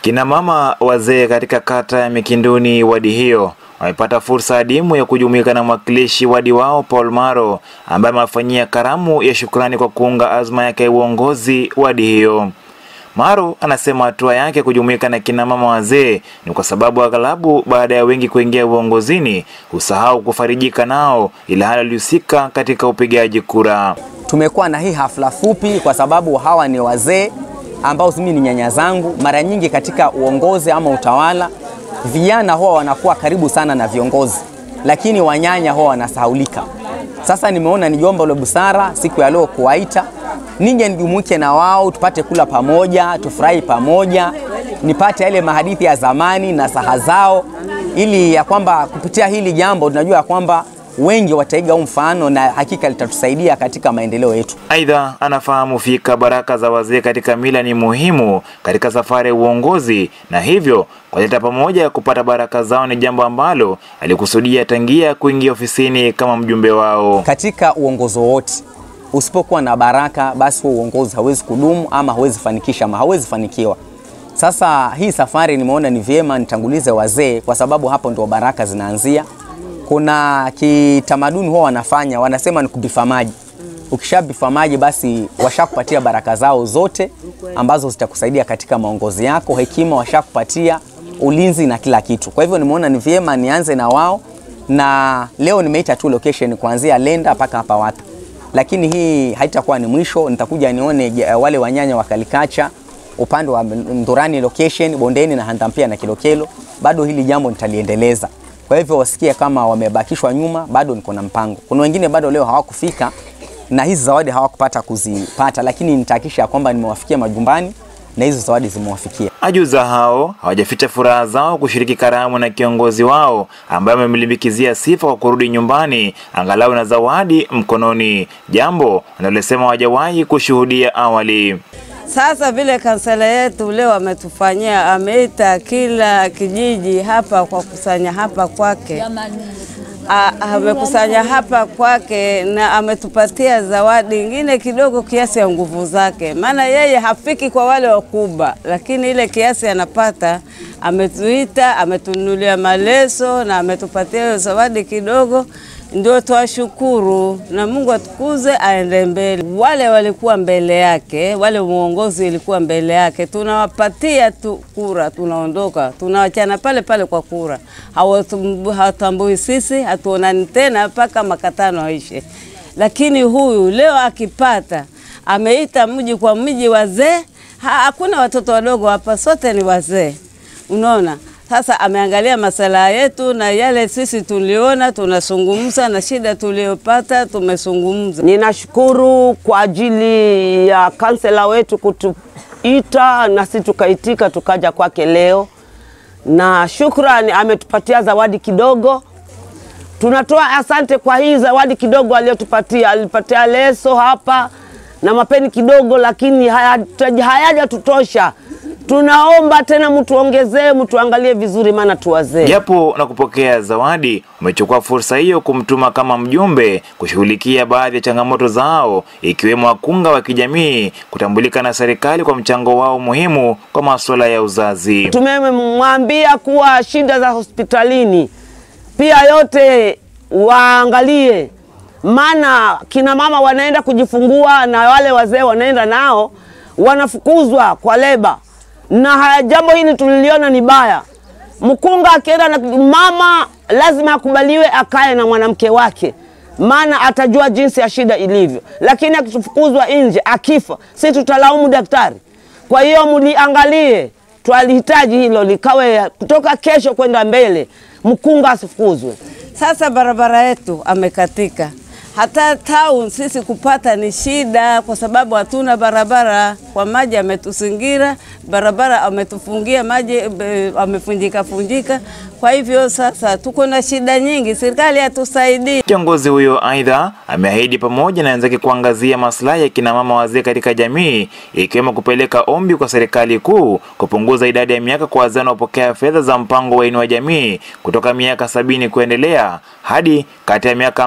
Kina mama wazee katika kata ya Mikinduni wadi hiyo wamepata fursa adimu ya kujumuika na mwakilishi wadi wao Paul Maro ambaye amewafanyia karamu ya shukrani kwa kuunga azma yake ya uongozi wadi hiyo. Maro anasema hatua yake kujumuika na kina mama wazee ni kwa sababu aghalabu baada ya wengi kuingia uongozini husahau kufarijika nao, ila hali walihusika katika upigaji kura. Tumekuwa na hii hafla fupi kwa sababu hawa ni wazee ambao mimi ni nyanya zangu. Mara nyingi katika uongozi ama utawala, vijana huwa wanakuwa karibu sana na viongozi, lakini wanyanya huwa wanasahaulika. Sasa nimeona ni jambo la busara siku ya leo kuwaita nije nijumuike na wao, tupate kula pamoja, tufurahi pamoja, nipate yale mahadithi ya zamani na saha zao, ili ya kwamba kupitia hili jambo tunajua ya kwamba wengi wataiga huu mfano na hakika litatusaidia katika maendeleo yetu. Aidha, anafahamu fika baraka za wazee katika mila ni muhimu katika safari ya uongozi, na hivyo kuleta pamoja kupata baraka zao ni jambo ambalo alikusudia tangia kuingia ofisini kama mjumbe wao. Katika uongozi wowote usipokuwa na baraka, basi huo uongozi hawezi kudumu ama hawezi fanikisha ama hawezi fanikiwa. Sasa hii safari nimeona ni vyema nitangulize wazee, kwa sababu hapo ndio baraka zinaanzia. Kuna kitamaduni huwa wanafanya, wanasema ni kubifa maji. Ukishabifa maji, basi washakupatia baraka zao zote ambazo zitakusaidia katika maongozi yako, hekima washakupatia, ulinzi na kila kitu. Kwa hivyo nimeona ni vyema nianze na wao, na leo nimeita tu location kuanzia Lenda mpaka hapa Wata lakini hii haitakuwa ni mwisho. Nitakuja nione wale wanyanya wa Kalikacha upande wa Ndurani location Bondeni na Handampia na Kilokelo, bado hili jambo nitaliendeleza. Kwa hivyo wasikie kama wamebakishwa nyuma, bado niko na mpango. Kuna wengine bado leo hawakufika na hizi zawadi hawakupata kuzipata, lakini nitahakikisha kwamba nimewafikia majumbani na hizo zawadi zimewafikia. Ajuza hao hawajaficha furaha zao kushiriki karamu na kiongozi wao ambaye amemlimbikizia sifa kwa kurudi nyumbani angalau na zawadi mkononi, jambo analosema hawajawahi kushuhudia awali. Sasa vile kansela yetu leo ametufanyia, ameita kila kijiji hapa kwa kusanya hapa kwake, amekusanya hapa kwake na ametupatia zawadi ingine kidogo kiasi ya nguvu zake, maana yeye hafiki kwa wale wakubwa, lakini ile kiasi anapata. Ametuita, ametununulia maleso na ametupatia hiyo zawadi kidogo ndio twashukuru na Mungu atukuze, aende mbele. Wale walikuwa mbele yake, wale uongozi ilikuwa mbele yake, tunawapatia tu kura, tunaondoka, tunawachana pale pale kwa kura. Hawatambui sisi, hatuonani tena mpaka makatano aishe. Lakini huyu leo akipata, ameita mji kwa mji wazee, hakuna watoto wadogo hapa, sote ni wazee, unaona sasa ameangalia masala yetu na yale sisi tuliona, tunazungumza na shida tuliyopata tumezungumza. Ninashukuru kwa ajili ya kansela wetu kutuita na sisi tukaitika tukaja kwake leo, na shukrani, ametupatia zawadi kidogo. Tunatoa asante kwa hii zawadi kidogo aliyotupatia. Alipatia leso hapa na mapeni kidogo, lakini hayajatutosha tunaomba tena mtuongezee, mtuangalie vizuri, maana tuwazee. Japo na kupokea zawadi, umechukua fursa hiyo kumtuma kama mjumbe kushughulikia baadhi ya changamoto zao, ikiwemo wakunga wa kijamii kutambulika na serikali kwa mchango wao muhimu kwa masuala ya uzazi. Tumemwambia kuwa shida za hospitalini pia yote waangalie, maana kina mama wanaenda kujifungua na wale wazee wanaenda nao wanafukuzwa kwa leba na haya jambo hili tuliliona ni baya. Mkunga akienda na mama lazima akubaliwe akae na mwanamke wake, maana atajua jinsi ya shida ilivyo. Lakini akifukuzwa nje akifa, si tutalaumu daktari? Kwa hiyo mliangalie, twalihitaji hilo likawe kutoka kesho kwenda mbele, mkunga asifukuzwe. Sasa barabara yetu amekatika hata town sisi kupata ni shida, kwa sababu hatuna barabara. Kwa maji ametuzingira, barabara ametufungia maji, amefunjika funjika. Kwa hivyo sasa tuko na shida nyingi, serikali hatusaidii. Kiongozi huyo aidha ameahidi pamoja na wenzake kuangazia maslahi ya kina mama wazee katika jamii, ikiwemo kupeleka ombi kwa serikali kuu kupunguza idadi ya miaka kwa wazee wanaopokea fedha za mpango wa Inua Jamii kutoka miaka sabini kuendelea hadi kati ya miaka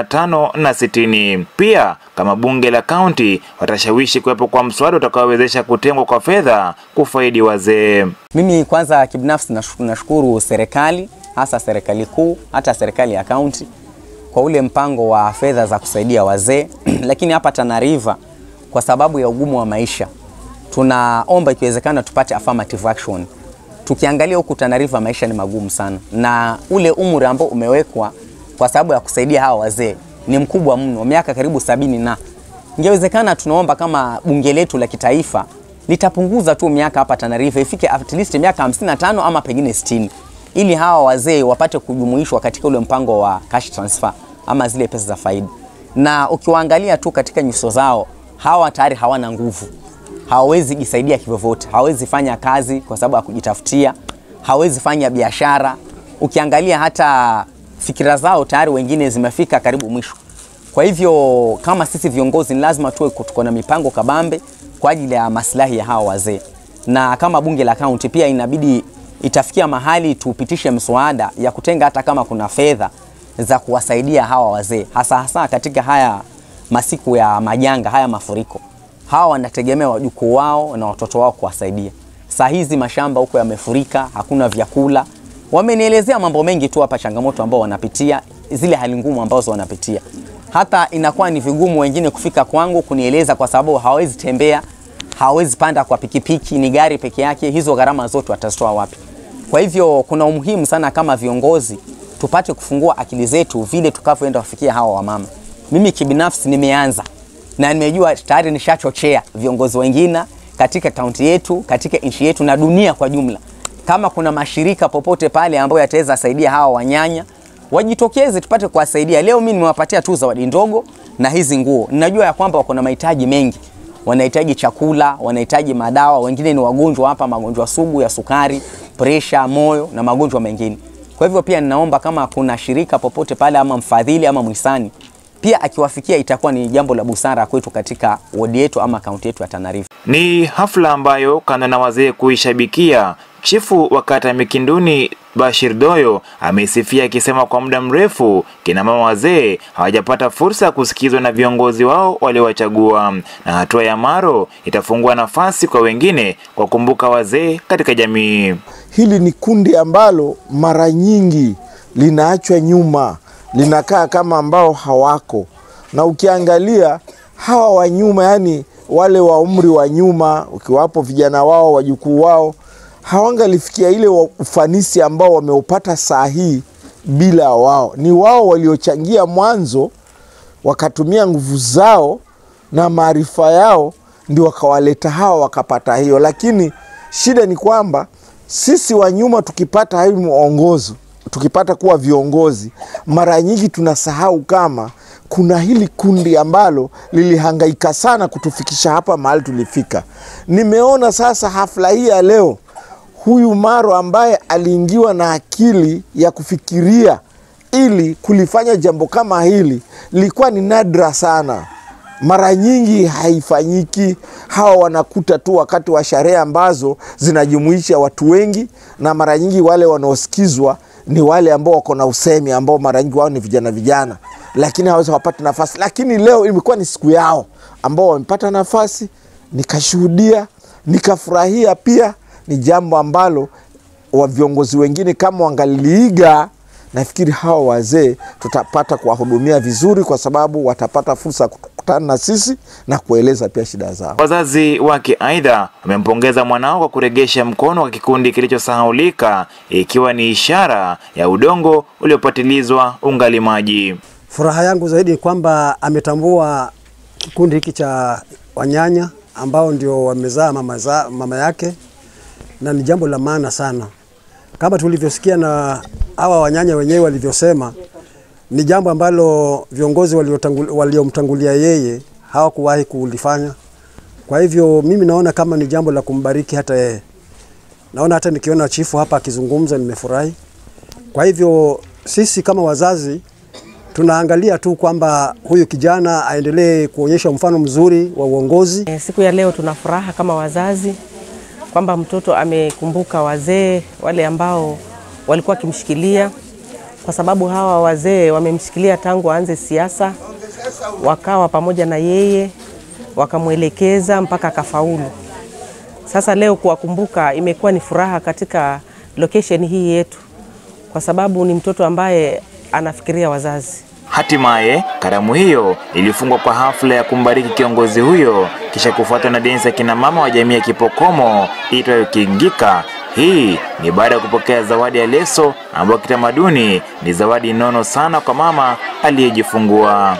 55 na 60. Pia kama bunge la kaunti watashawishi kuwepo kwa mswada utakaowezesha kutengwa kwa fedha kufaidi wazee. Mimi kwanza kibinafsi nashu- nashukuru serikali, hasa serikali kuu, hata serikali ya kaunti kwa ule mpango wa fedha za kusaidia wazee lakini hapa Tana River kwa sababu ya ugumu wa maisha tunaomba ikiwezekana tupate affirmative action. Tukiangalia huku Tana River maisha ni magumu sana, na ule umri ambao umewekwa kwa sababu ya kusaidia hawa wazee ni mkubwa mno, miaka karibu sabini na ingewezekana, tunaomba kama bunge letu la kitaifa litapunguza tu miaka hapa Tana River ifike at least miaka 55 ama pengine 60 ili hawa wazee wapate kujumuishwa katika ule mpango wa cash transfer ama zile pesa za faida. Na ukiwaangalia tu katika nyuso zao, hawa tayari hawana nguvu, hawawezi jisaidia kivyovyote, hawawezi fanya kazi kwa sababu ya kujitafutia, hawawezi fanya biashara. Ukiangalia hata fikira zao tayari wengine zimefika karibu mwisho. Kwa hivyo kama sisi viongozi ni lazima tuwe tuko na mipango kabambe kwa ajili ya maslahi ya hawa wazee, na kama bunge la kaunti pia inabidi itafikia mahali tupitishe mswada ya kutenga hata kama kuna fedha za kuwasaidia hawa wazee, hasa hasa katika haya masiku ya majanga, haya mafuriko. Hawa wanategemea wajukuu wao na watoto wao kuwasaidia. Saa hizi mashamba huko yamefurika, hakuna vyakula. Wamenielezea mambo mengi tu hapa, changamoto ambao wanapitia, zile hali ngumu ambazo wanapitia. Hata inakuwa ni vigumu wengine kufika kwangu kunieleza, kwa sababu hawawezi tembea, hawawezi panda kwa pikipiki, ni gari peke yake. Hizo gharama zote watazitoa wapi? Kwa hivyo kuna umuhimu sana kama viongozi tupate kufungua akili zetu vile tukavyoenda kufikia hawa wamama. Mimi kibinafsi nimeanza na nimejua tayari nishachochea viongozi wengine katika kaunti yetu, katika nchi yetu na dunia kwa jumla. Kama kuna mashirika popote pale ambayo yataweza saidia hawa wanyanya, wajitokeze tupate kuwasaidia. Leo mimi nimewapatia tu zawadi ndogo na hizi nguo. Ninajua ya kwamba wako na mahitaji mengi, wanahitaji chakula, wanahitaji madawa, wengine ni wagonjwa hapa, magonjwa sugu ya sukari, presha, moyo na magonjwa mengine. Kwa hivyo pia ninaomba kama kuna shirika popote pale ama mfadhili ama mhisani pia akiwafikia, itakuwa ni jambo la busara kwetu katika wodi yetu ama kaunti yetu ya Tana River. Ni hafla ambayo kando na wazee kuishabikia, chifu wa kata ya Mikinduni Bashir Doyo ameisifia akisema kwa muda mrefu kina mama wazee hawajapata fursa ya kusikizwa na viongozi wao waliowachagua, na hatua ya Maro itafungua nafasi kwa wengine kwa kumbuka wazee katika jamii. Hili ni kundi ambalo mara nyingi linaachwa nyuma, linakaa kama ambao hawako, na ukiangalia hawa wa nyuma, yani wale wa umri wa nyuma, ukiwapo vijana wao, wajukuu wao, hawangalifikia ile wa- ufanisi ambao wameupata saa hii bila wao. Ni wao waliochangia mwanzo, wakatumia nguvu zao na maarifa yao, ndio wakawaleta hawa wakapata hiyo. Lakini shida ni kwamba sisi wa nyuma tukipata hii mwongozo, tukipata kuwa viongozi, mara nyingi tunasahau kama kuna hili kundi ambalo lilihangaika sana kutufikisha hapa mahali tulifika. Nimeona sasa hafla hii ya leo, huyu Maro ambaye aliingiwa na akili ya kufikiria ili kulifanya jambo kama hili, lilikuwa ni nadra sana mara nyingi haifanyiki. Hawa wanakuta tu wakati wa sherehe ambazo zinajumuisha watu wengi, na mara nyingi wale wanaosikizwa ni wale ambao wako na usemi, ambao mara nyingi wao ni vijana vijana, lakini hawawezi wapata nafasi. Lakini leo imekuwa ni siku yao ambao wamepata nafasi, nikashuhudia, nikafurahia. Pia ni jambo ambalo wa viongozi wengine kama wangaliiga nafikiri hawa wazee tutapata kuwahudumia vizuri, kwa sababu watapata fursa ya kukutana na sisi na kueleza pia shida zao. Wazazi wake aidha wamempongeza mwanao kwa kuregesha mkono kwa kikundi kilichosahaulika, ikiwa ni ishara ya udongo uliopatilizwa ungali maji. Furaha yangu zaidi ni kwamba ametambua kikundi hiki cha wanyanya ambao ndio wamezaa mama, za, mama yake na ni jambo la maana sana, kama tulivyosikia na hawa wanyanya wenyewe walivyosema, ni jambo ambalo viongozi waliotangul- waliomtangulia yeye hawakuwahi kulifanya. Kwa hivyo mimi naona kama ni jambo la kumbariki hata yeye. Naona hata nikiona chifu hapa akizungumza nimefurahi. Kwa hivyo sisi kama wazazi tunaangalia tu kwamba huyu kijana aendelee kuonyesha mfano mzuri wa uongozi. Eh, Siku ya leo tuna furaha kama wazazi kwamba mtoto amekumbuka wazee wale ambao walikuwa wakimshikilia kwa sababu hawa wazee wamemshikilia tangu aanze siasa, wakawa pamoja na yeye, wakamwelekeza mpaka akafaulu. Sasa leo kuwakumbuka imekuwa ni furaha katika location hii yetu, kwa sababu ni mtoto ambaye anafikiria wazazi. Hatimaye karamu hiyo ilifungwa kwa hafla ya kumbariki kiongozi huyo, kisha kufuatwa na densi ya kina mama wa jamii ya Kipokomo iitwayo Kingika. Hii ni baada ya kupokea zawadi ya leso ambayo kitamaduni ni zawadi nono sana kwa mama aliyejifungua.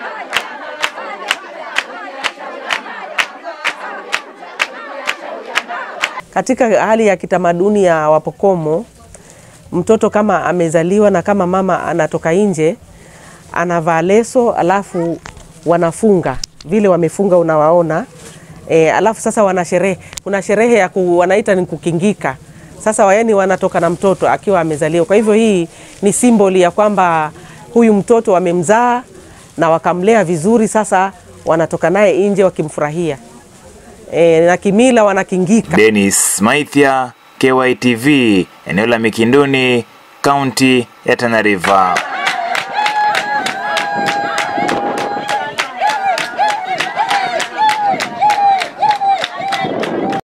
Katika hali ya kitamaduni ya Wapokomo, mtoto kama amezaliwa na kama mama anatoka nje, anavaa leso alafu wanafunga vile wamefunga, unawaona e, alafu sasa wana sherehe, kuna sherehe ya ku, wanaita ni kukingika. Sasa wayani wanatoka na mtoto akiwa amezaliwa. Kwa hivyo hii ni simboli ya kwamba huyu mtoto wamemzaa na wakamlea vizuri, sasa wanatoka naye nje wakimfurahia e, na kimila wanakingika. Dennis Maithia, KYTV, eneo la Mikinduni, kaunti ya Tana River.